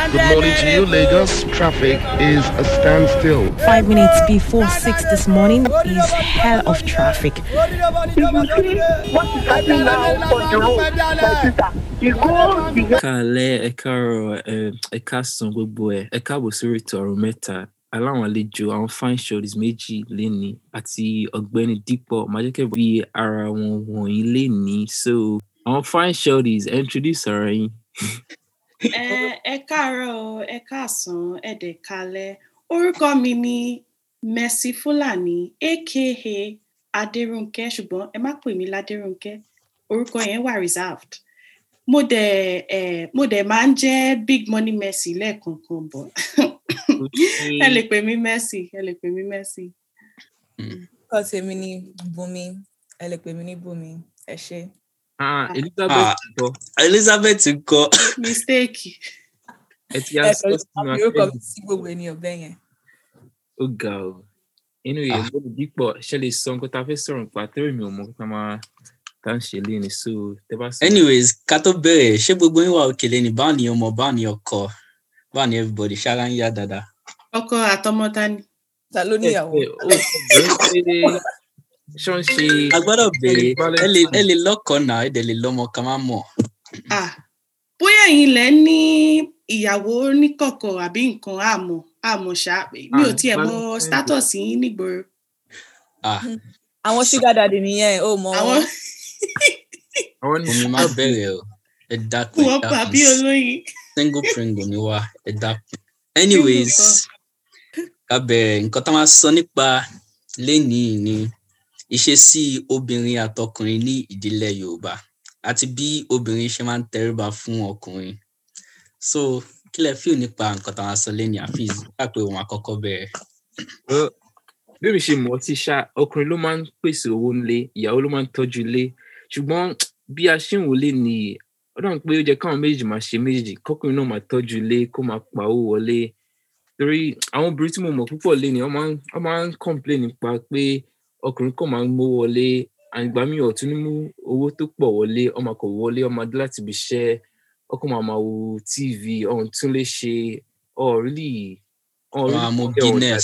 Good morning to you, Lagos. Traffic is a standstill. Five minutes before six this morning is hell of traffic. If you see what is happening now on the road, my sister, it goes beyond. kálẹ̀ ẹ káàárọ̀ ẹ ẹ káàsán gbogbo ẹ ẹ káàbọ̀ sórí ètò ọ̀rọ̀ mẹ́ta aláwọn àlejò àwọn fine shorties méjì léni àti ọ̀gbẹ́ni dípọ̀ májẹ́kẹ́ bí ara wọn wọ̀nyí léni so àwọn fine shorties ẹ introduce ara yín. ẹ ẹ káàárọ̀ o, ẹ káàsán ẹ dẹ̀ kalẹ̀ orúkọ mi ni mercy fúlàní aka adérúnkẹ ṣùgbọ́n ẹ má pè mí ládérúnkẹ orúkọ yẹn wà reserved mo dẹ̀ ẹ mo dẹ̀ máa ń jẹ́ big money mercy lẹ́ẹ̀kọ̀ọ̀kan bọ̀ ẹ lè pè mí mercy ẹ lè pè mí mercy. Kọ́ tèmi ní Bùnmi, ẹ lè pè mí ní Bùnmi, ẹ ṣe. ah elizabeth kọ elizabeth kọ mistake ẹ ti yá Ẹ sọ kọ́ sínú àbí orúkọ akẹ́kọ̀ọ́ mi sí gbogbo ènìyàn bẹ́ẹ̀ yẹn. ó ga ọ inú yẹn gbọ́dọ̀ dípọ̀ ṣe lè sọ nǹkan tá a fẹ́ sọ̀rọ̀ nípa tẹ́rẹ̀ mi ò mọ̀ nípa máa tá à ń ṣe léni so tẹ bá sọ. anyways ká tó bẹ̀rẹ̀ ṣé gbogbo yín wà òkèlè ní báwo ni ọmọ báwo ni ọkọ báwo ni everybody ṣára ń yá dáadáa. ọkọ àtọmọta ni Ta ló níyàwó? ẹ ó bẹ̀rẹ̀ pé ṣọ́ ń ṣe. a gbọ́dọ̀ bẹ̀rẹ̀ Valentine. ẹ lè ẹ lè lọ́kọ̀ọ́ náà ẹ dẹ̀ lè lọ́mọ ká má mọ̀. ah bóyá ẹ̀yin lẹ ní ìyàwó níkọ̀kọ̀ àbí nǹkan àmọ́ àmọ́ ṣá mi ò Ah, tiẹ̀ mọ Valentine. status yín nígboro ah Àwọn ṣúgà dàdì nìyẹn, ó mọ àwọn wọn. àwọn ní omi má bẹ̀rẹ̀ o ẹ dákun ẹ wọn pa bí dákun olóyin single pringle ni wá ẹ dákun. anyways ká bẹ̀rẹ̀ nǹkan tá a máa sọ nípa lénìí ni ìṣesí obìnrin àtọkùnrin ní ìdílé yorùbá àti bí obìnrin ṣe máa ń tẹríba fún ọkùnrin so kí lẹ fíò nípa nǹkan tá a máa sọ lénìí àfíìs káàpẹ òun àkọ́kọ́ bẹ̀rẹ̀. Well, bí mi ṣe mọ̀ ọ́ sí ṣá ọkùnrin ló máa ń pèsè owó ńlé ìyàwó ló máa ń tọ́jú ilé ṣùgbọ́n bí a ṣe ń wò lé ní ọdún pé ó jẹ́ káwọn méjì máa ṣe méjì kọkùnrin náà máa tọ́jú ilé kó máa pa owó wọlé torí àwọn obìnrin tí mo mọ̀ púpọ̀ lé ní wọ́n máa ń- wọ́n máa ń complain nípa pé ọkùnrin kò máa ń mówó wọlé àgbà mi ò tún ní mú owó tó pọ̀ wọlé ọmọ kò wọlé ọmọ adé láti ibi iṣẹ́ ọkọ máa máa wo tv ọ̀hún tún lè ṣe ọ̀rílì Wọ́n á mú Guinness.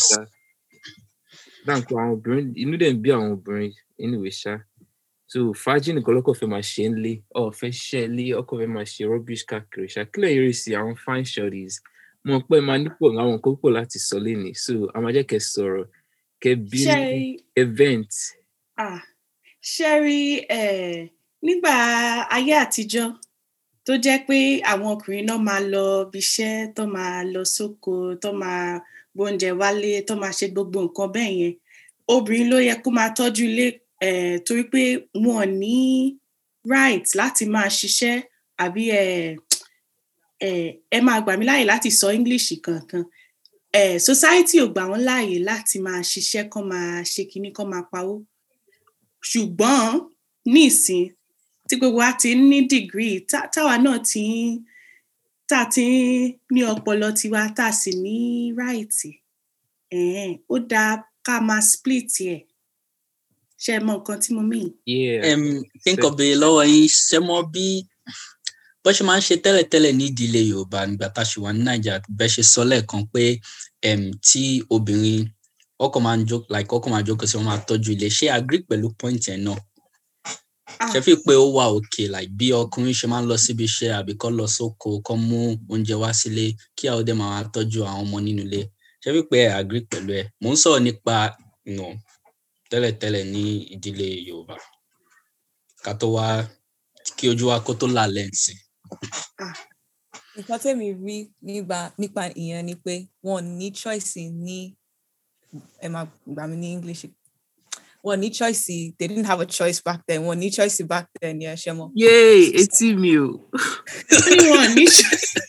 dáńkọ àwọn obìnrin inú dẹ̀ ń bí àwọn obìnrin anyway ṣá so fàájì nìkan lọ́kọ̀ fẹ́ máa ṣe ń lé ọ̀ fẹ́ ṣiṣẹ́ lé ọkọ̀ fẹ́ máa ṣe rubbish káàkiri ṣá kílẹ̀ yẹrẹ sí àwọn fine shorties mo pẹ́ máa nípò àwọn nǹkan púpọ̀ láti sọ lénìí so a máa jẹ́ kẹ́ sọ̀rọ̀ kẹ́ bí ṣe event ah ṣe rí eh, nígbà ayé àtijọ́ tó jẹ́ pé àwọn ọkùnrin náà máa lọ ibiṣẹ́ tó máa lọ sóko tó máa gbóúnjẹ wálé tó máa ṣe gbogbo nǹkan bẹ́ẹ̀ yẹn obìnrin ló yẹ kó máa tọ́jú ilé eh, torí pé wọn ò ní right láti máa ṣiṣẹ́ àbí eh, eh, ẹ máa gbà mí láàyè láti sọ english kankan eh, society ò gbà wọ́n láàyè láti máa ṣiṣẹ́ kán máa ṣe kinní kán máa pawó ṣùgbọ́n nísìn tí gbogbo wa ti ń ní degree tá- táwa náà ti ń tá a ti ń ní ọpọlọ tiwa tá a sì ní ráìtì ẹ̀ẹ́n, ó dáa ká máa split ẹ̀ ṣe é mọ nǹkan tí mo mean. yeah um, kí n kàn béèrè lọ́wọ́ yín ṣé mọ bí bó ṣe máa ń ṣe tẹ́lẹ̀tẹ́lẹ̀ ní ìdílé yorùbá nígbà tá a ṣì wà ní nàìjíríà bẹ́ẹ̀ ṣe sọ lẹ́ẹ̀kan pé um, tí obìnrin ọkọ máa ń jókòó like ọkọ máa jókòó sí wọn máa tọ́jú ilé ṣé agree pẹ̀lú point yẹn náà Ah, ṣe fi pé ó wà òkè like bí ọkùnrin ṣe máa ń lọ síbi iṣẹ́ àbí kọ́ lọ sóko kọ́ mú oúnjẹ wá sílé kí àwọn ọdẹ máa wá tọ́jú àwọn ọmọ nínú ilé ṣe fi pé ẹ agree pẹ̀lú ẹ mò ń sọ̀rọ̀ nípa you know, tẹ́lẹ̀tẹ́lẹ̀ ní ìdílé yorùbá ká tó wá kí ojú wa kó tó là lẹ́ǹsì. Nǹkan tèmi rí nígbà nípa ìyẹn ni pé wọn ò ní choice ní ẹ máa gbà mí ní English. Wọn ò ní choice they didn't have a choice back then. Wọn ò ní choice back then yẹn ṣe mọ. yay etí mi o ó ní wọn ò ní ṣe-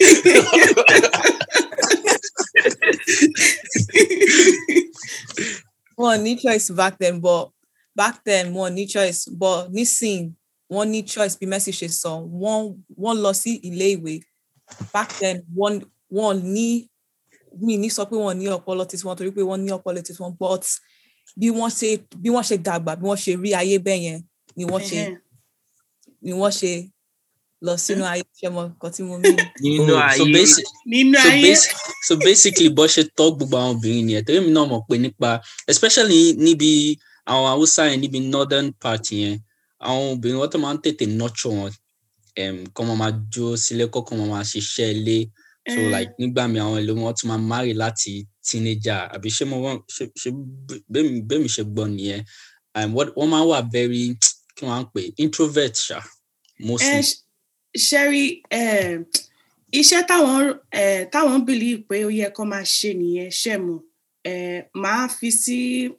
wọn ò ní choice back then but back then wọn ò ní choice but nísìn wọn ní choice bí Mercy ṣe sọ wọn wọn lọ sí ilé ìwé back then wọn wọn ní mi ní sọ pé wọn ní ọpọlọ tí wọn torí pé wọn ní ọpọlọ tí wọn but bí wọn ṣe bí wọn ṣe dàgbà bí wọn ṣe rí ayé bẹ́ẹ̀ yẹn ni wọn ṣe Ẹ̀hẹ́n. ni wọn ṣe lọ sínú ayé ṣe mọ nǹkan tí mo mean. nínú Oh, so ayé basi- nínú so, ayé basi- so basically bó ṣe tọ́ gbogbo àwọn obìnrin nìyẹn torí mi náà mọ̀ pé nípa especially níbi àwọn haúsá yẹn níbi northern part yẹn àwọn obìnrin wọ́n tó máa ń tètè nurture wọn um, kọ́ máa máa dúró sílé kọ́ kọ́ máa máa ṣiṣẹ́ ilé so Eh. like nígbà mi àwọn ìlú wọn tún máa marry láti teenager àbí ṣé mo wọ́n ṣe ṣe bẹ́mi bẹ́mi ṣe gbọ́ nìyẹn um, wọ́n wọ́n máa ń wà very kí wọ́n á pè introvert ṣá mostly. ẹ ṣẹ́rí iṣẹ́ táwọn eh, táwọn believe pé ó yẹ kó máa ṣe nìyẹn ṣe mọ̀ eh, máa fi sí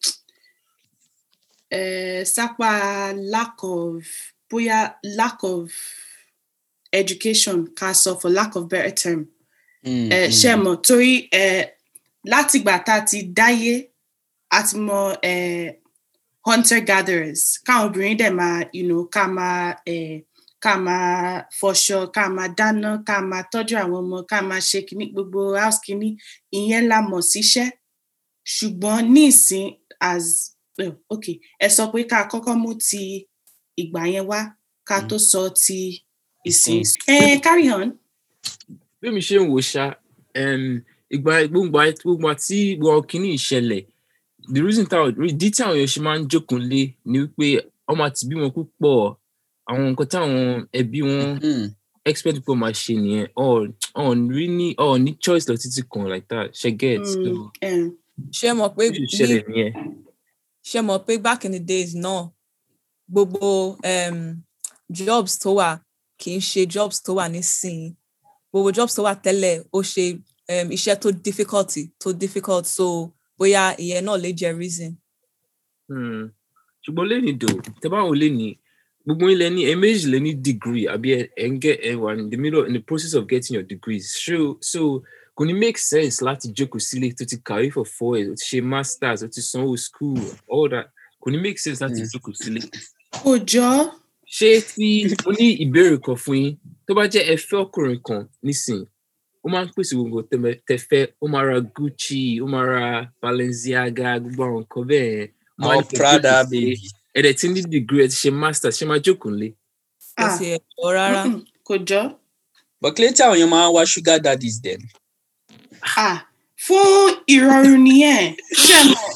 eh, sápá lack of bóyá lack of education ká sọ for lack of better term Mm, eh, mm. ṣe mọ̀ torí eh, látìgbà tá a ti dáyé a ti mọ eh, hunter gatherers káwọn obìnrin dẹ̀ máa you know, ká máa eh, ká máa fọṣọ ká máa dáná ká máa tọ́jú àwọn ọmọ ká máa ṣe kíní gbogbo house kíní ìyẹn la mọ̀ síṣẹ́ ṣùgbọ́n nísìn as well, ok ẹ sọ pé ká kọ́kọ́ mú ti ìgbà yẹn wá ká tó sọ ti ìsìn ẹ carry on. bí mi ṣe ń wò ṣá um, ìgbà gbogbo àti- gbogbo àti gbogbo kìíní ìṣẹ̀lẹ̀ the reason táwọn ìdí tí àwọn èèyàn ṣe máa ń jókòó lé ni wípé ọmọ àti bímọ púpọ̀ àwọn nǹkan táwọn ẹbí wọn Mm. expect pé ó máa ṣe nìyẹn ọ̀ rí ní ọ̀ ní choice lọ títí kan like that ṣe get so Mm, eh, ṣe mọ̀ pé bí ó ṣe ṣẹlẹ̀ ní nìyẹn. ṣe mọ̀ pé back in the days náà gbogbo um, jobs tó wà kì í ṣe jobs tó wà nísìnyí gbogbo jobs tó wà tẹ́lẹ̀ ó ṣe um, iṣẹ́ tó difficult tó difficult so bóyá ìyẹn náà lè jẹ́ reason. Hmm. ṣùgbọ́n lẹ́ni dò tẹ bá wò lẹ́ni gbogbo ilẹ̀ ní ẹ̀mẹ́jì lẹ́ ní degree àbí ẹ ẹ ń get ẹ wà in the middle in the process of getting your degrees so so kò ní make sense láti jókòó sílé tó ti kàwé for four years ó ti ṣe masters ó ti sanwó school all that kò ní make sense láti Mm. jókòó sílé. kò jọ ṣé tí mo ní ìbéèrè kan fún yín tó bá jẹ́ ẹ fẹ́ ọkùnrin kan nísìn ó máa ń pèsè gbogbo tẹmẹ- tẹfẹ́ ó máa ra gucci ó máa ra balenciaga gbogbo àwọn nǹkan bẹ́ẹ̀ yẹn ó máa àwọn ní kẹ́ prada jókòó sílé baby. ẹ̀dẹ̀ tí ní degree ẹ ti ṣe master ṣe máa jókòó lé. kò Ah. sí ẹ̀kọ́ rárá. mm-mm, kò jọ but kílé tí àwọn èèyàn máa ń wá sugar daddies then. ah fún ìrọ̀rùn nìyẹn ṣe mọ̀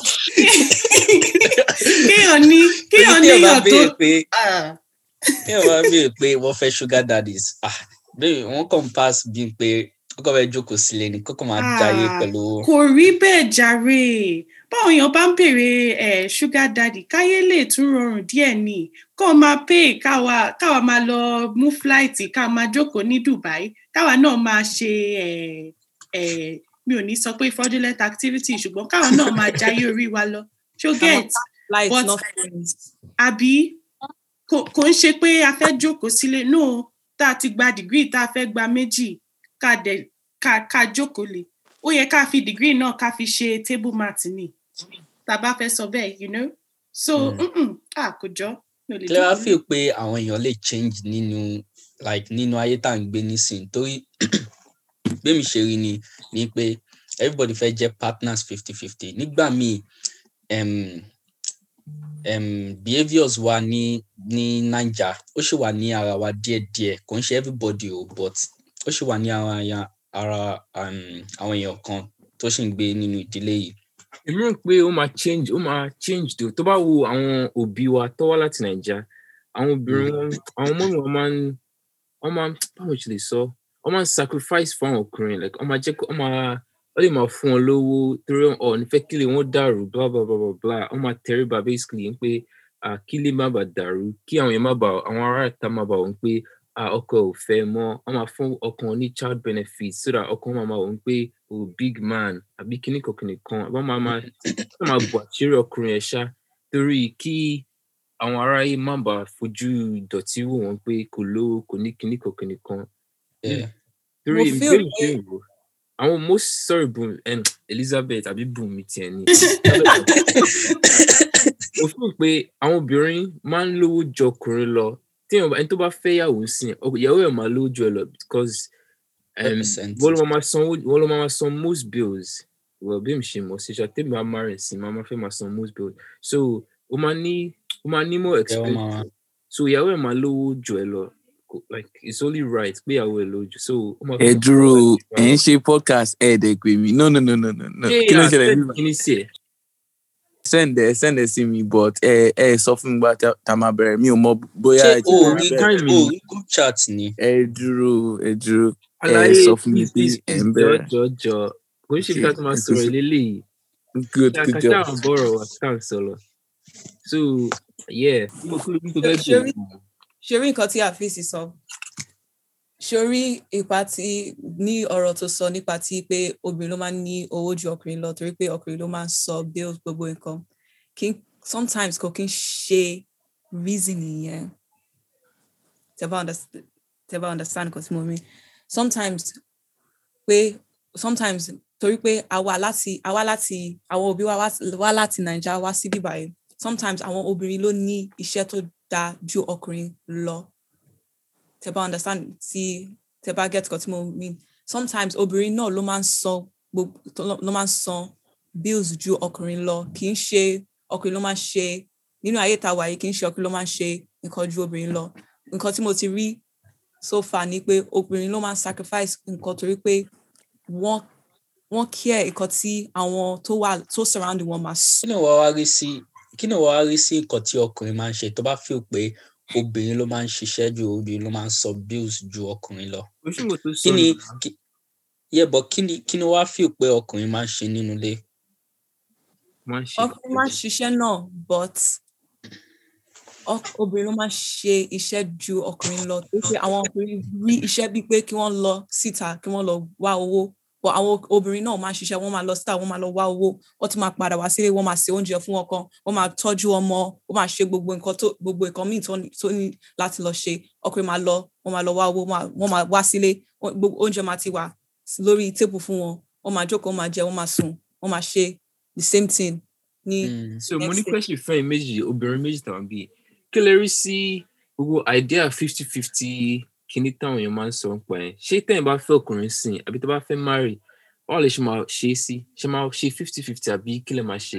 kéèyàn ní kéèyàn Torí tí ẹ bá níyàn tó béèrè pé ah, tí ẹ bá béèrè pé wọ́n fẹ́ sugar daddies ah bẹ́ẹ̀ wọ́n kàn pass bí pé kọ́kọ́ fẹ́ jókòó sílé ni kọ́kọ́ máa jayé Ah, pẹ̀lú kò rí bẹ́ẹ̀ jàre báwọn èèyàn bá ń béèrè eh, sugar daddy káyé lè tún rọrùn díẹ̀ ni kó o máa pay káwa káwa máa lọ mú flight ká máa jókòó ní Dubai káwa náà máa ṣe eh, eh, mi ò ní sọ pé fraudulent activity ṣùgbọ́n káwa náà máa jayé orí wa lọ ṣó get light But- not friends. àbí kò kò ń ṣe pé a fẹ́ jókòó sílé no tá a ti gba degree tá a fẹ́ gba méjì ká dẹ̀ ká ká jókòó lé ó yẹ ká fi degree náà ká fi ṣe table mat ni tá a bá fẹ́ sọ bẹ́ẹ̀ you know so Mm. mm-mm, ah kò jọ mi ò lè kílẹ̀ wá jókòó fi pé àwọn èèyàn lè change nínú like nínú ayé tá à ń gbé nísìnyí torí bẹ́ẹ̀mi ṣe rí ni ni pé everybody fẹ́ jẹ́ partners fifty fifty nígbà míì um, um, behaviours wa ní ní naija ó ṣì wà ní ara wa díẹ̀díẹ̀ kò ń ṣe everybody o but ó ṣì wà ní ara ya ara um, àwọn èèyàn kan tó ṣì ń gbé nínú ìdílé yìí. èmi rò pé ó máa change ó máa change tó tó bá wo àwọn òbí wa tó wá láti nàìjà àwọn obìnrin wọn àwọn ọmọ wọn máa ń wọn máa ń báwo ṣe lè sọ wọn máa ń sacrifice fún àwọn ọkùnrin like wọn máa jẹ kó wọn máa wọn lè máa fún wọn lówó torí ọ nífẹ̀ẹ́ kí lè wọn dàrú bla bla bla bla bla wọn máa tẹríba basically ń pé ah, kí lè má bàa dàrú kí àwọn yẹn má bàa àwọn ará ìta má bàa wọn pé ah, ọkọ ò fẹ́ mọ́ wọn máa fún ọkọ wọn ní child benefit so that ọkọ wọn máa máa wọn pé o big man àbí kíní kan kíní kan àbá máa máa wọn máa bọ àṣírí ọkùnrin ẹ̀ ṣá torí kí àwọn aráyé má bàa fojú ìdọ̀tí wò wọ́n pé kò lówó kò ní kíní kan kíní kan Yeah. torí Mo feel ìbéèrè pé- ṣe wò àwọn most sorry bùn um, elizabeth àbí bùnmi tiẹ̀ ni mo fún pé àwọn obìnrin máa ń lówó ju ọkùnrin lọ tí èèyàn bá- ẹni tó bá fẹ́ yàwó sí ẹ ọkọ- ìyàwó ẹ̀ máa lówó ju ẹ lọ because um, 100%. wọ́n ló máa máa san owó- wọ́n ló máa máa san most bills well bí mi ṣe mọ̀ sí ṣá tèmi máa máa rìn sí máa máa fẹ́ máa san most bills so o máa ní o máa ní more Ẹ wọ́n máa- expensive so ìyàwó ẹ̀ máa lówó ju ẹ lọ kò- like it's only right pé ìyàwó ẹ̀ lójú so ó máa ẹ fẹ́ dúró kọ́ ẹ ń ṣe podcast ẹ dẹ pé mi no no no no no no ṣé kí ló ń ṣẹlẹ̀ nígbà kí ni sí ẹ̀ send ẹ send ẹ sí mi but ẹ ẹ sọ fún mi gba tá tá máa bẹ̀rẹ̀ mi ò mọ bóyá ṣé ẹ ti o bẹ̀rẹ̀ rí bẹ́ẹ̀. Time o mi. rí group chat ni ẹ dúró ẹ dúró ẹ àlàyé sọ fún mi please pé please ẹ please ń jọ bẹ̀rẹ̀ jọ jọ kò ń ṣe bí ká tó máa Okay, sọ̀rọ̀ okay. eléyìí good ṣe good àkàtà job àwọn bọ̀rọ̀ wà tá à ń sọ̀rọ̀ so yeah mo kúrò bí tó fẹ́ Ṣé bẹ̀rẹ̀ rí- ṣe rí nǹkan tí àfíìsì sọ ṣorí ipa tí ní ọ̀rọ̀ tó sọ nípa tí pé obìnrin ló máa ń ní owó ju ọkùnrin lọ torí pé ọkùnrin ló máa ń sọ bills gbogbo nǹkan kí n- sometimes kò kí n ṣe reason yẹn tẹ́ bá understand tẹ́ bá understand nǹkan tí mo mean sometimes pé sometimes torí pé àwa láti àwa láti àwọn òbí wa wá- wá láti nàìjíríà wá sí bíbáyìí sometimes àwọn obìnrin ló ní iṣẹ́ tó dáa ju ọkùnrin lọ tẹ́ bá understand tí tẹ́ bá get nǹkan tí mo mean sometimes obìnrin náà ló máa ń san gbogbo tó- ló máa ń san bills ju ọkùnrin lọ kì í ṣe ọkùnrin ló máa ń ṣe nínú ayé tá a wà yìí kì í ṣe ọkùnrin ló máa ń ṣe nǹkan ju obìnrin lọ nǹkan tí mo ti rí so far ni pé obìnrin ló máa ń sacrifice nǹkan torí pé wọ́n wọ́n care nǹkan tí àwọn tó wà tó surround wọn máa kí ni wàá wá rí sí kí ni wàá wá rí sí nǹkan tí ọkùnrin máa ń ṣe tó bá feel pé obìnrin ló máa ń ṣiṣẹ́ ju obìnrin ló máa ń sọ bills ju ọkùnrin lọ kò sí mo tó kí sọ ni nìyà. kí yeah, but kí ni kí ni wàá feel pé ọkùnrin máa ń ṣe nínú ilé máa ń ṣe ọkùnrin máa ń ṣiṣẹ́ náà but ọk- obìnrin ló máa ń ṣe iṣẹ́ ju ọkùnrin lọ tó pé àwọn ọkùnrin rí iṣẹ́ bíi pé kí wọ́n lọ síta kí wọ́n lọ wá owó but àwọn obìnrin náà máa ń ṣiṣẹ́ wọ́n máa lọ síta wọ́n máa lọ wá owó wọ́n tún máa padà wá sílé wọ́n máa se oúnjẹ fún ọkọ wọ́n máa tọ́jú ọmọ wọ́n máa ṣe gbogbo nǹkan tó gbogbo nǹkan míì tó ní- tó ní láti lọ ṣe ọkùnrin máa lọ wọ́n máa lọ wá owó wọ́n máa- wọ́n máa wá sílé wọ́n- gbogbo oúnjẹ máa ti wà lórí tébù fún wọn wọ́n máa jókòó wọ́n máa jẹ wọ́n máa sùn wọ́n máa ṣe the same thing ní Mm. so mo ní next day. question fún ẹ méjì obìnrin méjì tàwọn bíi kí lè rí sí gbogbo idea fifty fifty kíní táwọn èèyàn máa ń sọ nípa ẹ ṣé tẹ́yìn bá fẹ́ ọkùnrin sìn àbí tó bá fẹ́ marry báwo lè ṣe máa ṣe é sí ṣe máa ṣe fifty fifty àbí kí lè máa ṣe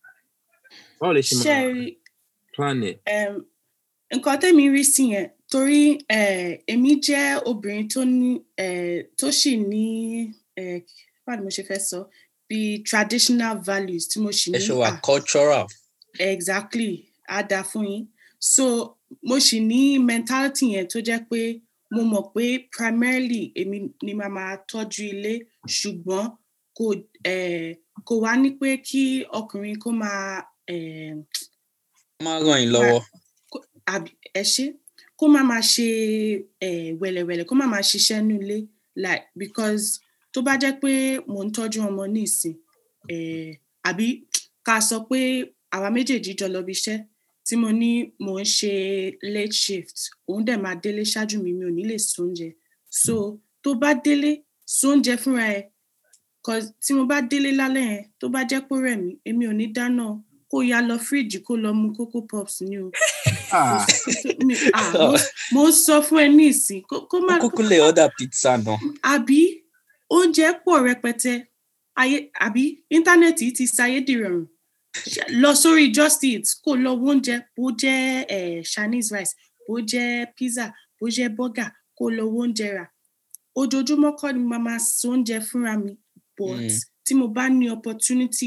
báwo lè ṣe máa Sherry, plan ẹ um, nǹkan tẹ́mi rí sí yẹn torí eh, èmi jẹ́ obìnrin tó ní eh, tó sì ní eh, báwo ni mo ṣe fẹ́ sọ bí traditional values tí mo sì ẹ ní ṣe wà ah, cultural exactly á dáa fún yín so mo sì ní mentality yẹn tó jẹ́ pé mo mọ̀ pé primarily èmi ni màá máa tọ́jú ilé ṣùgbọ́n kò eh, kò wá ní pé kí ọkùnrin kó máa eh, wọ́n máa ràn yín lọ́wọ́ kó- àbí- ẹ ṣe kó má máa ṣe eh, wẹ̀lẹ̀wẹ̀lẹ̀ kó má máa ṣiṣẹ́ nílé like because tó bá jẹ́ pé mò ń tọ́jú ọmọ ní ìsìn eh, àbí ká sọ pé àwa méjèèjì jọ lọ bí iṣẹ́ tí mo ní mò ń ṣe late shift òun dẹ̀ máa délé ṣáájú mi mi ò ní lè sóúnjẹ so tó bá délé sóúnjẹ fúnra ẹ 'cause tí mo bá délé lálẹ́ yẹn tó bá jẹ́ pé ó rẹ̀ mí èmi ò ní dáná o, kó ya lọ fíríjì kó lọ mu coco pops ni o Ah, mi ah mo mo ń sọ fún ẹ ní ìsìn kó kó má ó kúkú lè order pizza náà àbí oúnjẹ pọ̀ rẹpẹtẹ ayé àbí íńtánẹ́ẹ̀tì ti ṣayédìrọ̀rùn Ṣe- lọ sórí just eat kó lọ wo oúnjẹ bó jẹ́ eh, chinese rice bó jẹ́ pizza bó jẹ́ burger kó lọ wo oúnjẹ rà ojoojúmọ́ kọ́ ni mo máa ṣe oúnjẹ fúnra mi but Mm. tí mo bá ní opportunity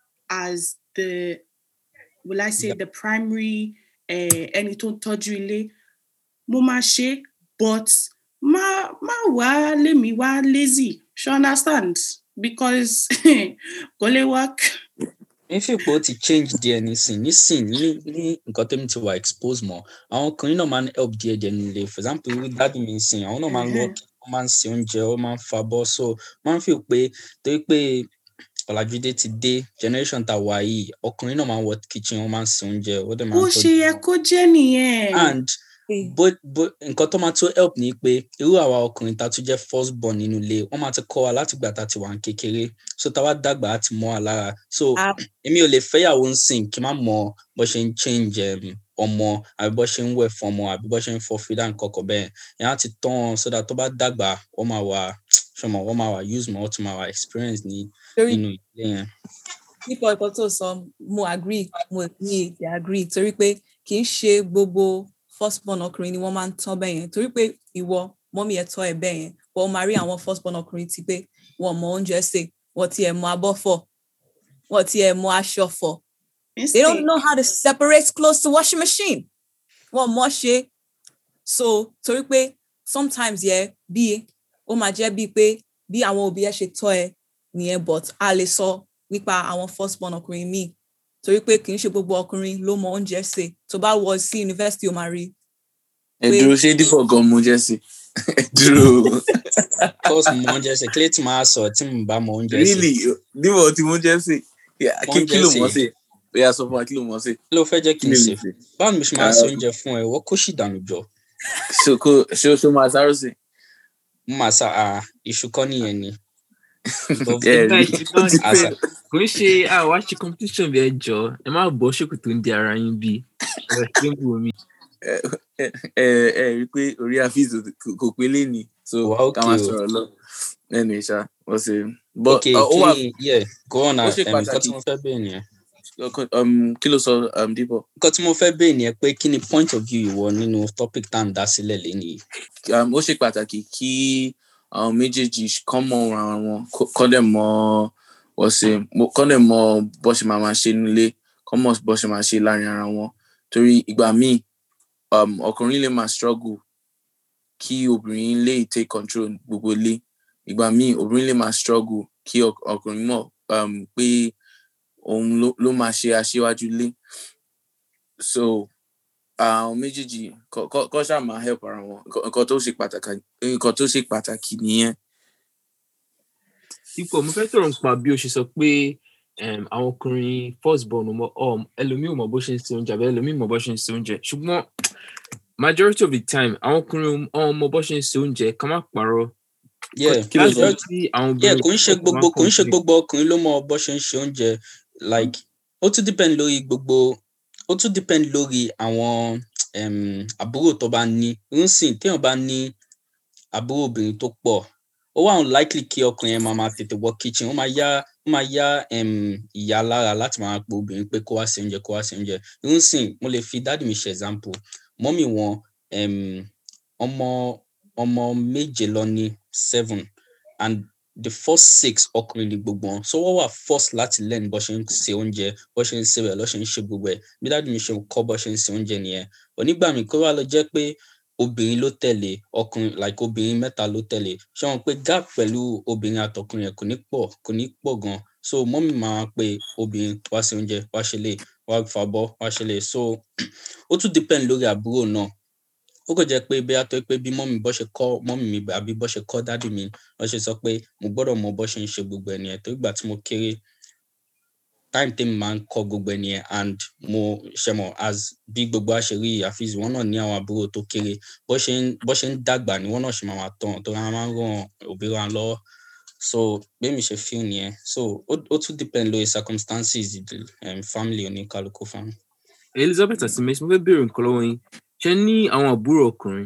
as the will I say Yep. the primary eh, ẹni tó ń tọ́jú ilé mo máa ṣe é, but má má wá lémi wá lazy ṣe understand because kò lè work. mi fi pé ó ti change díẹ̀ nísìn nísìn ní ní nǹkan tẹ́mi ti wà expose mọ́ àwọn ọkùnrin náà máa ń help díẹ̀ díẹ̀ nílé for example irú dáàdì mi sìn àwọn náà máa ń lọ Mhm. wọ́n máa ń se oúnjẹ wọ́n máa ń fabọ́ so máa ń fi pé torí pé ọ̀làjúdé ti dé generation tá a wà yìí ọkùnrin náà máa ń wọ kitchen wọ́n máa ń se oúnjẹ wọ́n dẹ̀ máa bó ń ṣe tọ́jú yẹ wọn. kó jẹ́ nìyẹn. and bó bó nǹkan tó máa tó help ni pé irú àwa ọkùnrin tá a tún jẹ́ first born nínú ilé wọ́n máa ti kọ́ wa láti gbà tá a ti wà ní kékeré so tá a wá dàgbà á ti mọ́ wa lára so Ah. èmi ò lè fẹ́yàwó ń sìn kí n má mọ bó ṣe ń change um, ọmọ àbí bó ṣe ń wẹ̀ fún ọmọ àbí bó ṣe ń fọ fídà nǹkan kan bẹ́ẹ̀ yẹn á ti tán wọn so that tó bá dàgbà wọ́n máa wà ṣọmọ wọ́n máa wà use mọ́ wọ́n tún máa wà experience ní torí nínú ilé yẹn. nípa ẹ̀kọ́ tó sọ mo agree mo ní èdè agree torí pé kì í ṣe gbogbo first born ọkùnrin ni wọ́n máa ń tán bẹ́ẹ̀ yẹn torí pé ìwọ mọ́mí ẹ̀ tọ́ ẹ bẹ́ẹ̀ yẹn wọ́n máa rí àwọn first born ọkùnrin ti pé wọ́n mọ oúnjẹ sè wọ́n ti ẹ̀ mọ abọ́ fọ̀ wọ́n ti ẹ̀ mọ aṣọ fọ̀ they don't know how to separate clothes to washing machine wọ́n mọ̀ ṣe so torí pé sometimes yẹ bí ó máa jẹ́ bíi pé bí àwọn òbí ẹ ṣe tọ́ ẹ nìyẹn but a lè sọ nípa àwọn first born ọkùnrin míì torí pé kì í ṣe gbogbo ọkùnrin ló mọ oúnjẹ sè tó bá wọ sí yunifásitì ó máa rí ẹ pé- dúró ṣé dípò gan mo jẹ́ sí ẹ dúró course mo mọ oúnjẹ sè kílẹ̀ tí máa sọ tí mo bá mọ oúnjẹ sè really dípò tí mo jẹ́ sí Yeah, Mo kí ń kí ló jẹ́ mọ̀ sí. sí bóyá sọ fún wa kí ló mọ̀ sí kí ló fẹ́ jẹ́ kí kí n ló sè lè ṣe báwo ni mo ṣe máa Ah, ṣe okay. oúnjẹ fún ẹ wọ́n kó sì dànù jọ ṣo kó ṣo ṣo máa sáré sí mo máa sa ah, iṣu kọ́ nìyẹn ni ẹ Nígbà rí tí bá ó ti àṣà pẹ́ kò ń ṣe àwa ṣe competition bí ẹ jọ ẹ má bọ́ ṣòkòtò ń di ara yín bí ẹ ṣe ń wò mí. ẹ ẹ ẹ rí i pé orí àfíìs kò pé léni so wà ká ókè máa o sọ̀rọ̀ lọ lẹ́nu ìṣá wọ́n ṣe but ókè uh, ó kí wà ni yeah go on ó ah, ṣe um, nǹkan tí pàtàkì mo fẹ́ bẹ́ẹ̀ nìyẹn um, kí ló sọ um, dípò nǹkan tí mo fẹ́ bẹ́ẹ̀ nìyẹn pé kí ni point of view ìwọ nínú topic tá à ń dá sílẹ̀ lénìí um, ó ṣe pàtàkì kí àwọn méjèèjì kọ́ mọ ara wọn kó- kọ́ dẹ̀ mọ wọ́n ṣe mo- kọ́ dẹ̀ mọ bó ṣe máa máa ṣe nílé kọ́ mọ bó ṣe máa ṣe láàrin ara wọn torí ìgbà míì um, ọkùnrin lè máa struggle kí obìnrin lè take control gbogbo ilé ìgbà míì obìnrin lè máa struggle kí ọk- ọkùnrin mọ̀ um, pé òun ló, ló máa ṣe aṣíwájú ilé so àwọn méjèèjì kọ- kọ kọ ṣáà máa help ara wọn Nǹkan- nǹkan tó ṣe pàtàkì nǹkan tó ṣe pàtàkì nìyẹn ipò mo fẹ́ sọ̀rọ̀ nípa bí o ṣe sọ pé um, àwọn ọkùnrin first born ò mọ um, ẹlòmíì ò mọ bó ṣe ń se oúnjẹ àbẹ ẹlòmíì mọ bó ṣe ń se oúnjẹ ṣùgbọ́n majority of the time àwọn ọkùnrin ò mọ bó ṣe ń se oúnjẹ ká má parọ́ yeah kí ló sọ? majority tí àwọn yeah obìnrin kò ń ṣe ọkùnrin máa gbogbo kò ń ṣe contribute. gbogbo ọkùnrin ló mọ bó ṣe ń ṣe oúnjẹ like ó tún depend lórí gbogbo ó tún depend lórí àwọn um, àbúrò tó bá ní nsìn téèyàn bá ní àbúrò obìnrin tó pọ̀ ó wà unlikely kí ọkùnrin yẹn máa máa tètè wọ kitchen ó máa yá ó máa yá um, ìyá lára láti máa pe obìnrin pé kó wá ṣe oúnjẹ kó wá ṣe oúnjẹ nsìn mo lè fi dáàdì mi ṣe example mọ́mì wọn um, ọmọ ọmọ méje lọ ní seven and the first six ọkùnrin ni gbogbo wọn so wọ́n wà forced láti learn bó ṣe ń se oúnjẹ bó ṣe ń se rẹ̀ lọ́ ṣe ń ṣe gbogbo ẹ̀ bí dáàdì mi ṣe kọ́ bó ṣe ń se oúnjẹ nìyẹn onígbà míì kó wá lọ jẹ́ pé obìnrin ló tẹ̀lé ọkùnrin like obìnrin mẹ́ta ló tẹ̀lé ṣé wọn pé gap pẹ̀lú obìnrin àtọkùnrin yẹn kò ní pọ̀ kò ní pọ̀ gan so mọ́mì máa pe obìnrin wá se oúnjẹ wá ṣe lè wá fàbọ́ wá ṣe lè so ó tún depend lórí àbúrò náà ó kò jẹ́ pé bí a tó pé bí mọ́mì bọ́ ṣe kọ́ mọ́mì mi àbí bọ́ ṣe kọ́ dádì mi wọ́n ṣe sọ pé mo gbọ́dọ̀ mọ bọ́ ṣe ń ṣe gbogbo ẹ̀ nìyẹn tó ìgbà tí mo kéré time tèmi máa ń kọ́ gbogbo ẹ̀ nìyẹn and mo ṣe mọ̀ as bí gbogbo a ṣe rí àfihàn wọn náà ní àwọn àbúrò tó kéré bọ́ ṣe ń bọ́ ṣe ń dàgbà ni wọ́n náà ṣe máa máa tàn tó máa máa ń ràn òbí wa lọ́wọ́ so bẹ́ẹ̀ mi ṣe feel nìyẹn so ó ó tún depend lórí circumstances ìdí um, family oníkálukú family. elizabeth asimes mo fẹ́ béèrè nǹkan lọ́wọ́ yín ṣe ní àwọn àbúrò ọkùnrin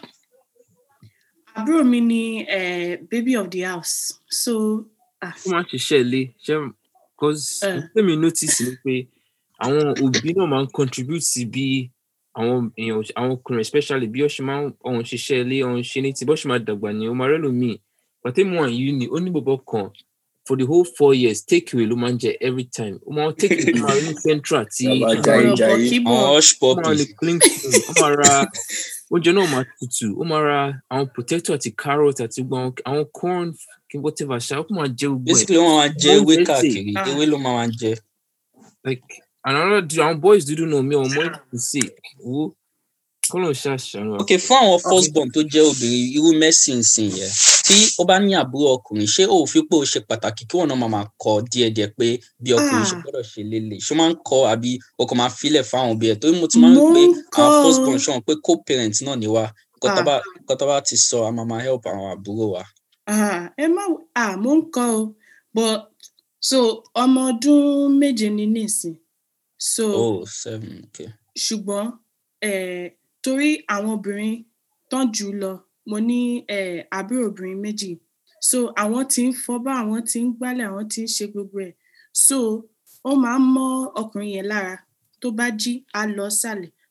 àbúrò mi ni eh, baby of the house so ah, tó máa ń ṣiṣẹ́ ilé ṣe cause Eh. tèmi notice ni pé àwọn òbí náà máa ń contribute sí bí àwọn èèyàn àwọn ọkùnrin especially bí wọ́n ṣe máa ń ọ̀hún ṣiṣẹ́ ilé ọ̀hún ṣe ní ti bọ́ ṣe máa dàgbà ní ọmọ rẹ̀ lómi pàtẹ́mù àyù ni ó ní bọ̀bọ̀ kan for the whole four years take away ló máa ń jẹ every time ó máa take away ló máa rí ní central tí Bàbá ó Jaiye ọ̀rọ̀ Jaiye. bọ̀ kí bọ̀ àwọn hush máa puppy lè clean clean ó máa ra oúnjẹ náà máa tutù ó máa ra àwọn potato àti carrot àti gbogbo àwọn- àwọn corn kí n whatever ṣá ó kàn máa jẹ gbogbo ẹ̀ basically wọ́n máa jẹ Wọ́n ewé jẹ́ sè. káàkiri Ah. ewé ló máa máa jẹ. like another dude àwọn boys dúdú náà mi ò mọ èyí sí wo kọ́lọ̀ ṣàṣàrò ok fún àwọn first born tó jẹ́ obìnrin irú mercy nsìn yẹn tí ó bá ní àbúrò ọkùnrin ṣé ó fi pé ó ṣe pàtàkì kí wọn náà máa máa kọ díẹ̀díẹ̀ pé bí ọkùnrin ṣe Ah. gbọ́dọ̀ ṣe lélẹ̀ ṣé ó máa ń kọ àbí o kò máa filẹ̀ fáwọn òbí ẹ̀ torí mo ti máa ń rí Mo pé ń àwọn first kọ́. born ṣọ̀n pé co-parent náà ni wá nǹkan tá Ah. bá- nǹkan tá bá ti sọ a máa máa help àwọn àbúrò wa. Ah, ẹ má ah, mo ń kọ́ o but so ọmọ ọdún méje ni nísìn so oh seven okay. ṣùgbọ́n eh, torí àwọn obìnrin tán jù ú lọ mo ní eh, àbúrò obìnrin méjì so àwọn tí ń fọbá àwọn tí ń gbálẹ̀ àwọn tí ń ṣe gbogbo ẹ̀ so ó máa ń mọ́ ọkùnrin yẹn lára tó bá jí á lọ sàlẹ̀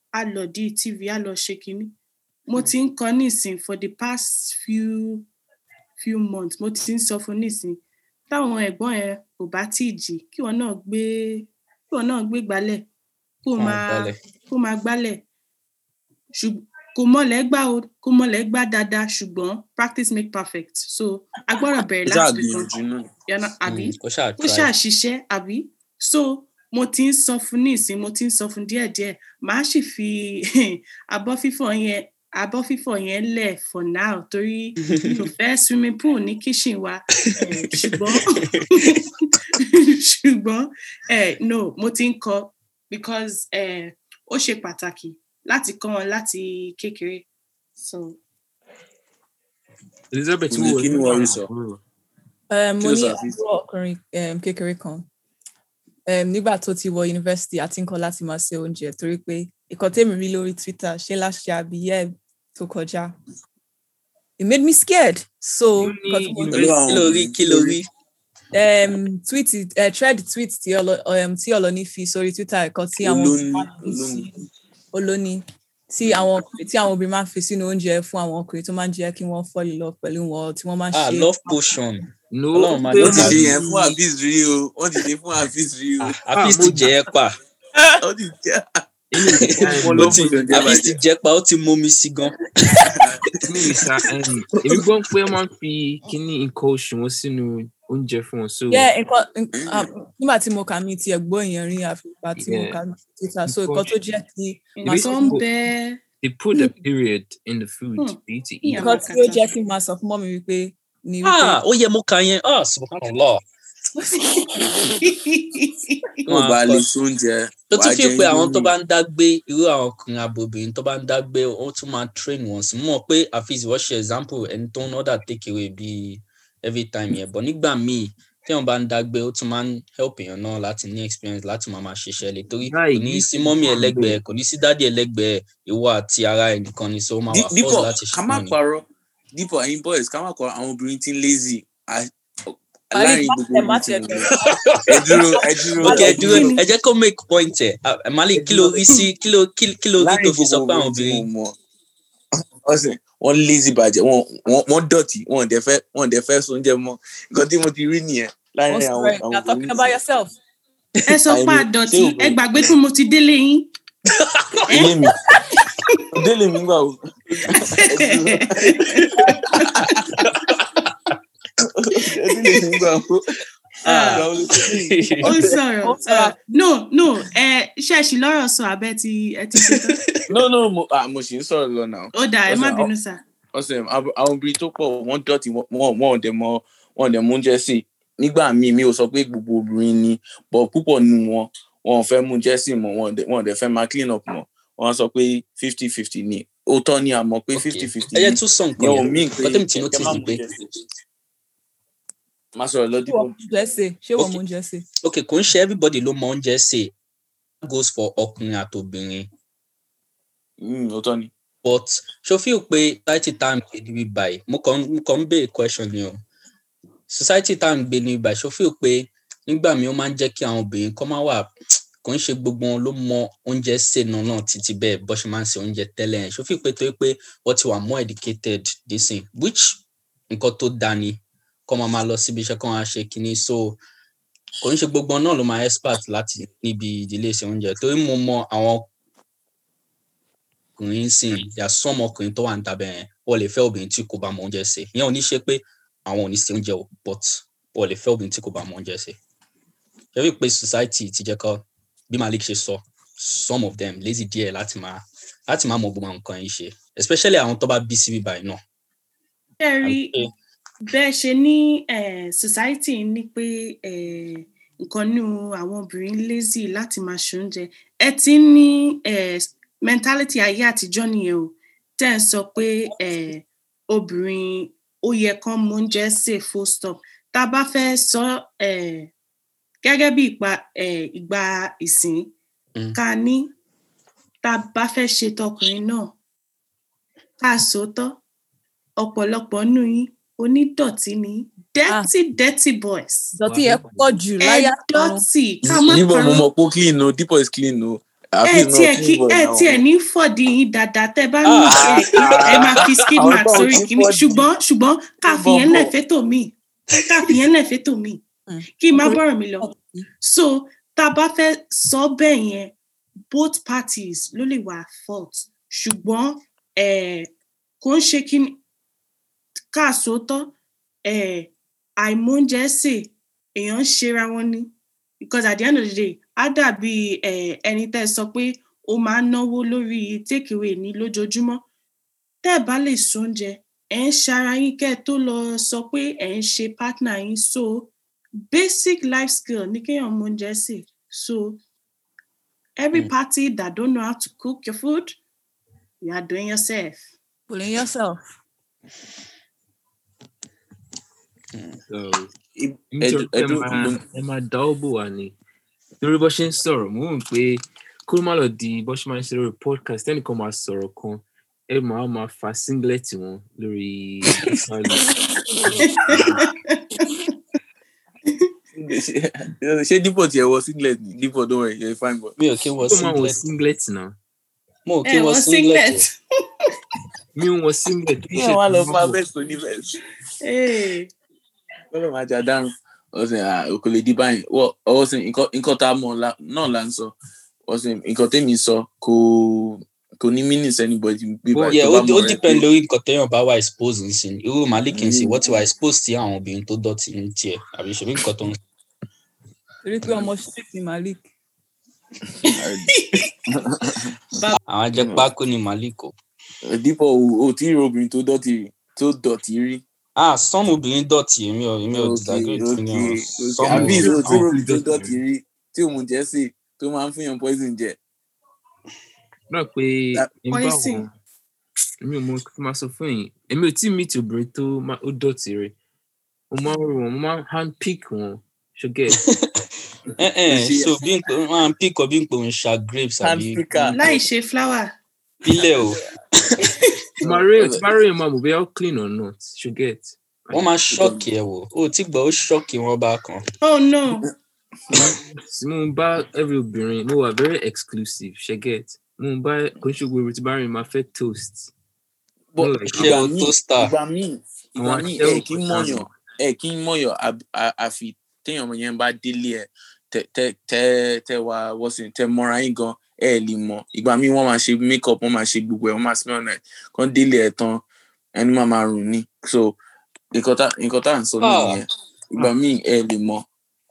á lọ di tv á lọ ṣe kinní mo ti ń kọ nísìn for the past few few months mo ti ń sọ fún nísìn táwọn ẹ̀gbọ́n ẹ kò bá tí ì jí kí wọn náà gbé kí wọn náà gbé gbálẹ̀ kó Wọn máa gbálẹ̀. kó máa gbálẹ̀ ṣùgbọ́n kò mọ̀lẹ́ gbá o kò mọ̀lẹ́ gbá dáadáa ṣùgbọ́n practice make perfect so a gbọ́dọ̀ bẹ̀rẹ̀ ó ṣáà láti ibìkan gbìyànjú náà yànnà àbí Mm, kó ṣáà ó try. ṣàṣìṣe àbí so mo ti ń sọ fún nísìn mo ti ń sọ fún díẹ̀díẹ̀ màá sì fi abọ́ fífọ̀ yẹn abọ́ fífọ̀ yẹn lẹ̀ for now torí mi ò fẹ́ swimming pool ní kitchen wa eh, ṣùgbọ́n ṣùgbọ́n eh, no mo ti ń kọ because eh, ó ṣe pàtàkì láti kọ́ wọn láti kékeré so elizabeth Kí ni- wo kí ni wọ́n rí sọ? Um, Kí mo ló ní sọ, Hafiz? àbúrò ọkùnrin um, kékeré kan um, nígbà tó ti wọ yunifásitì àti nǹkan láti máa ṣe oúnjẹ torí pé ìkan tèmi rí lórí twitter ṣé láṣẹ àbíyẹ tó kọjá it made me scared so Ó ní nǹkan tí mo Pẹ̀lú àwọn kí ló rí kí ló rí um, tweet uh, thread tweet tí ọlọ um, tí ọlọni fi sórí twitter ẹ̀kọ́ tí àwọn Olóní, obìnrin máa ń fi olóní. sí- olóní tí àwọn ọkùnrin tí àwọn obìnrin máa ń fi sínú oúnjẹ fún àwọn ọkùnrin tó máa ń jẹ́ kí wọ́n fall in love pẹ̀lú wọn tí wọ́n máa ń ah ṣe love potion no Ọlọ́run máa pé wọ́n ti Tàbí- ṣe yẹn fún Hafiz rí o wọ́n ti ṣe fún Hafiz rí o Ah, Hafiz ti mo- jẹ ẹ pa wọ́n ti jẹ́ inú ìgbà Ló ó ti potion jẹ́ Hafiz ti bàjẹ́. jẹ pa ó ti mómi sí gan inú ìsà èmi gbọ́ pé wọ́n máa ń fi kíní nǹkan oṣù wọn sínú oúnjẹ fún wọn so yeah nǹkan nk- um, nígbà tí mo kà mí ti ẹ̀gbọ́n èèyàn rí àfipá tí mo Yeah. kà mí sí twitter so nǹkan tó jẹ́ kí máa Ìwé sọ nǹkan tí- bẹ́ẹ̀ they put a period in the food Hmm. for you to eat Yeah. nǹkan tí ó jẹ́ kí n máa sọ fún mọ́mi wípé ni wípé ah ó yẹ mo kà yẹn ah subhanallah wọ́n bá lè sóúnjẹ tó wàá tún fi jẹ pé àwọn tó Indomie. bá ń dágbé irú àwọn ọkùnrin abobìnrin tó bá ń dágbé ó tún máa train wọn sí mọ̀ pé Hafiz wọ́n ṣe example ẹni tó ń order take away bíi every time yẹn but nígbà míì tí wọn bá ń dágbé ó tún máa ń help èèyàn náà láti ní experience láti máa máa ṣiṣẹ́ lè torí kò Right, ní this sí is mọ́mí one ẹlẹ́gbẹ̀ẹ́ kò ní sí dádì ẹlẹ́gbẹ̀ẹ́ ìwọ àti ara ẹ̀ nìkan ni so ó máa Dí- wà dípò force láti ká ṣe má náà ni. parọ́ dípò ẹ̀yin boys ká má parọ́ àwọn obìnrin tí ń lazy à- Àní láàrin má gbogbo tẹ̀ má obìnrin tí tẹ̀ mo bẹ̀rẹ̀. ẹ dúró ẹ dúró ok ẹ ẹ dúró dúró ẹ jẹ́ kó make point ẹ̀ Ah, Malik kí ló rí sí kí ló kí kí ló rí tó láàrin fi sọ gbogbo pé àwọn obìnrin tí obìnrin mo mọ̀ ọ̀sẹ̀ wọ́n lazy bàjẹ́ wọ́n wọ́n wọ́n dọ̀tí wọ́n dẹ̀ fẹ́ wọ́n dẹ̀ fẹ́ sóúnjẹ mọ́ nǹkan tí mo ti rí nìyẹn Wọ́n láàrin sọ àwọn ẹ̀ àwọn you're talking obìnrin about yourself. ẹ sọ pé Àìní- àdọ̀tí ṣé o- ẹ gbàgbé pé mo ti délé yín ilé mi délé mi gbà o délé mi gbà o Ah. Ìgbà wo ló ti rí i? ó ń sọ̀rọ̀ Ó ń sọ̀rọ̀. uh, no no ẹ ṣẹ̀ṣì lọ́rọ̀ sọ abẹ́ ti ẹ ti ṣe tán no no mo ah mo sì ń sọ̀rọ̀ lọ náà ó dà ẹ má Ọ̀sẹ̀, bínú sà ọ̀sẹ̀ àwọn àwọn obìnrin tó pọ̀ wọ́n dọ̀tí wọ́n wọ́n ò dẹ̀ mọ wọ́n ò dẹ̀ mú oúnjẹ sí i nígbà míì mi ò sọ pé gbogbo obìnrin ni but púpọ̀ nínú wọn wọn ò fẹ́ mú oúnjẹ sí i mọ́ wọn ò dẹ̀- wọn ò dẹ̀ fẹ́ máa clean up mọ́ wọ́n á sọ pé fifty fifty ni òótọ́ ni àmọ́ pé Ok. fifty fifty ẹ ni jẹ́ tún sọ nǹkan yẹn ò yẹn mí pé nǹkan tẹ́mi tí kẹ́ notice má ni mú pé oúnjẹ sí i. má sọ̀rọ̀ lọ ṣé dípò wọ́n mú oúnjẹ sè ṣé wọ́n Ok. mú oúnjẹ sè. ok kò ń ṣe everybody ló mọ oúnjẹ sè goes for ọkùnrin àtobìnrin Mm, òótọ́ ni but ṣo feel pé society tá à ń gbé níbí báyìí mo kàn mo kàn ń béèrè question ni o society tá à ń gbé níbí báyìí ṣo feel pé nígbà míì ó máa ń jẹ́ kí àwọn obìnrin kọ́ máa wà kò ń ṣe gbogbo wọn ló mọ oúnjẹ sè náà náà títí bẹ́ẹ̀ bó ṣe máa ń ṣe oúnjẹ tẹ́lẹ̀ yẹn ṣo feel pé torí pé wọ́n ti wà more educated dísìn which nǹkan tó dáa ni kọ́ máa máa lọ síbi iṣẹ́ kọ́ máa ṣe kinní so kò ń ṣe gbogbo wọn náà ló máa expert láti níbi ìdílé ṣe oúnjẹ torí mo mọ àwọn ọkùnrin sìn yà sọmọ ọkùnrin tó wà ń tabẹ yẹn wọ́n lè fẹ́ obìnrin tí kò bá mọ oúnjẹ ṣe ìyẹn ò ní ṣe pé àwọn ò ní ṣe oúnjẹ o but wọ́n lè fẹ́ obìnrin tí kò bá mọ oúnjẹ ṣe ṣe wí pé society ti jẹ́ kọ́ bí Malik ṣe sọ some of them lazy díẹ̀ láti máa láti máa mọ gbogbo àwọn nǹkan yìí ṣe especially àwọn tó bá bí síbí báyìí náà. ṣe rí Àbí pé- bẹ́ẹ̀ ṣe ní eh, society ní pé eh, nǹkan nínú àwọn obìnrin lazy láti máa ṣe oúnjẹ ẹ ti ń ní eh, mentality ayé àtijọ́ nìyẹn o tẹ́ ẹ sọ pé eh, obìnrin ó yẹ kán mọ oúnjẹ sè full stop tá a bá fẹ́ sọ eh, gẹ́gẹ́ bí ìpa eh, ìgbà ìsìn Mm. ká ní tá a bá fẹ́ ṣe tọkùnrin náà ká sòótọ́ ọ̀pọ̀lọpọ̀ nù yín onídọ̀tí ni yín. dirty dirty boys ìdọ̀tí yẹn pọ̀ jù ẹ láyà àrùn dọ̀tí ká má níbo mo parọ́ mọ̀ pé ó clean o dípò is clean o ẹ tiẹ̀ kí ẹ tiẹ̀ ní fọ̀dí yín dáadáa tẹ́ bá ní ẹ ẹ máa fi skid Àwọn mark tó sórí ti kìíní fọ́dí. ṣùgbọ́n ṣùgbọ́n ká fi yẹn Bọ̀bọ̀. lẹ̀ fétò míì ká fi yẹn lẹ̀ fétò míì Mm. kí n má bọ̀rọ̀ mi lọ so tá a bá fẹ́ sọ bẹ́ẹ̀ yẹn both parties ló lè wà at fault ṣùgbọ́n eh, kò ń ṣe kí ni ká sòótọ́ eh, àìmóúnjẹ sè èèyàn ń ṣera wọn ni because at the end of the day á dàbí eh, ẹni tẹ́ ẹ sọ pé ó máa ń náwó lórí take away ní lójoojúmọ́ tẹ́ ẹ bá lè sóúnjẹ ẹ̀ ń ṣara yín kẹ́ ẹ tó lọ sọ pé ẹ̀ ń ṣe partner yín so basic life skill ní kéèyàn mọ oúnjẹ sè so every Mm. party that don't know how to cook your food you are doing yourself. Pulling yourself. So, Ẹ- nítorí pé ẹ ẹdún- máa ló- ẹ máa dá ó bò wá ni torí bó ṣe ń sọ̀rọ̀ mò ń pé kó má lọ di bó ṣe máa ń ṣe lórí podcast ẹnìkan máa sọ̀rọ̀ kan ẹ máa máa fa singlet wọn lórí ìsàlẹ̀. ṣe ṣe dípò tiẹ̀ wọ singlet ni dípò don't worry you're a fine boy. mi ò kí wọ kó máa wọ singlet singlet náà mo ò kí ẹ wọ wọ singlet singlet. mi ò wọ singlet kí ẹ wá lọ fa vest oní vest Hey. lọ́dọ̀ máa jà dárùn ọ̀sẹ̀ òkò lè di báyìí wọ́ ọ̀sẹ̀ nǹkan tá a mọ̀ la- náà là ń sọ ọ̀sẹ̀ nǹkan tẹ́mi sọ kò kò ní meanings anybody bí Bó- báyìí yeah tó ó bá ó mọ̀ rẹ depend pé lórí nǹkan téèyàn bá wà expose nsìn irú malik nsìn Mm. wọ́n ti wà expose sí àwọn obìnrin tó dọ̀tí ní tiẹ̀ àbí ṣèbí nǹkan tó ń Torí pé ọmọ street ni Malik. àwọn ajẹpákó ni malik o dípò o ò tí ì rí obìnrin tó dọ̀tí rí tó dọ̀tí rí. ah some obìnrin dọ̀tí èmi ò èmi ò Okay, disagree with you okay, o okay. some àbí obìnrin ìṣòro tí àwọn obìnrin tó dọ̀tí dọ̀tí rí tí òun jẹ́ sè tó máa ń fún yàn poison jẹ. náà pé That- ń bá Poison. wọn èmi ò mọ kí n máa sọ fún yín èmi ò tí ì meet obìnrin tó má- ó dọ̀tí rẹ̀ mo máa ń rò wọ́n mo máa ń hand pick wọn ṣùgẹ́ ẹ ẹ Ṣe- so bí n pè wọn pick up bí n pè ń ṣa grapes Hand àbí picker. láì ṣe flower. ilẹ̀ o máa rí tí bá rí ẹ̀ máa mọ̀ bóyá ó clean or not ṣùgẹ́ wọ́n máa ṣọ́ọ̀kì ẹ̀ wò ó tí gbọ́ ó ṣọ́ọ̀kì wọn bá kan oh no. tí mo ń bá every obìnrin mo wà very exclusive ṣẹ́gẹ́t mo ń bá kò ń ṣe gbogbo tí bá rí máa fẹ́ toast But No, like, ṣé ìgbà o míì toaster ìgbà míì ìgbà àwọn míì ẹ aṣẹ́wó kì í kan mọ̀yàn ṣáà ẹ kì í mọ̀yàn àb- à- àfi téèyàn ọmọ yẹn bá délé ẹ tẹ tẹ tẹ tẹ wá wọ́sìn tẹ mọ́ra yín gan ẹ lè mọ̀ ìgbà míì wọ́n máa ṣe make up wọ́n máa ṣe gbogbo ẹ̀ wọ́n máa smell nice kán délé ẹ tán ẹni máa máa rùn ní so nǹkan tá nǹkan tá à ń sọ náà Ah. nìyẹn ìgbà míì ẹ lè mọ̀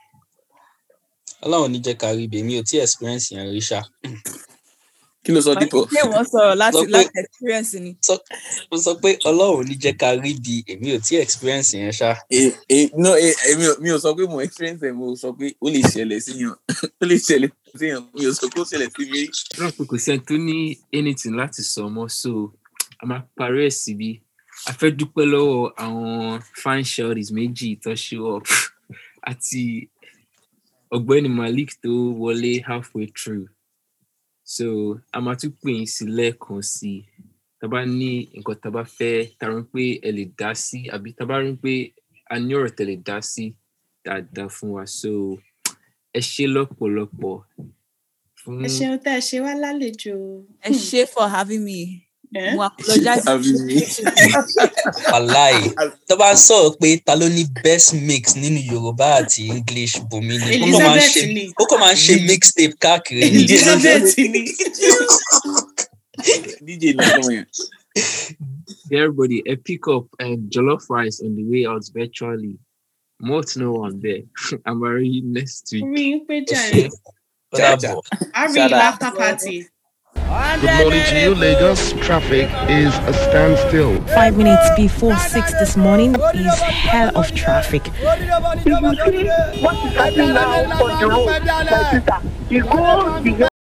ọlọ́run ní jẹ́ ká rí ibi èmi ò tí experience yẹn rí ṣá kí ló sọ dípò Ṣé wọ́n sọ̀rọ̀ láti Sọ pé- láti experience ni? mo sọ pé ọlọ́run ní jẹ́ ká rí ibi èmi ò tí experience yẹn ṣá Eh, eh, no eh, eh, mi ò- mi ò sọ pé mo experience ẹ mo sọ pé ó lè ṣẹlẹ̀ síyàn ó lè ṣẹlẹ̀ síyàn mi ò sọ pé ó ṣẹlẹ̀ sí mi rí. náà pé kò sẹ́ni tó ní anything láti sọ mọ́ so a máa parí ẹ̀ síbi a fẹ́ dúpẹ́ lọ́wọ́ àwọn fine shorties méjì tó show up àti ọ̀gbẹ́ni malik tó wọlé halfway through so a máa tún pè yín sí lẹ́ẹ̀kan sí i tá a bá ní nǹkan tá a bá fẹ́ tá a rí pé ẹ lè dá sí àbí tá a bá rí pé a ní ọ̀rọ̀ tẹ́ lè dá sí dáadáa fún wa so ẹ ṣe lọ́pọ̀lọpọ̀ fún ẹ ṣeun tẹ́ ẹ ṣe wá lálejò. Ẹ ṣé for having me. Eh? Mo apologize. Àbí mi. wàláì tó bá ń sọ̀rọ̀ pé ta ló ní best mix nínú yorùbá àti english bùnmi ni ó kàn máa ń ṣe elizabeth ni ó kàn máa ń ṣe mixtape káàkiri ni elizabeth ni. dj ní ọmọ yẹn. everybody a pick up um, jollof rice on the way out virtually more to know on there i'm already next week orí ń pé jàre ó dàbọ̀. a rí Shout out. after party. Good morning to you, Lagos. Traffic is a standstill. Five minutes before six this morning is hell of traffic. If you see what is happening now on the road, my sister, it goes beyond.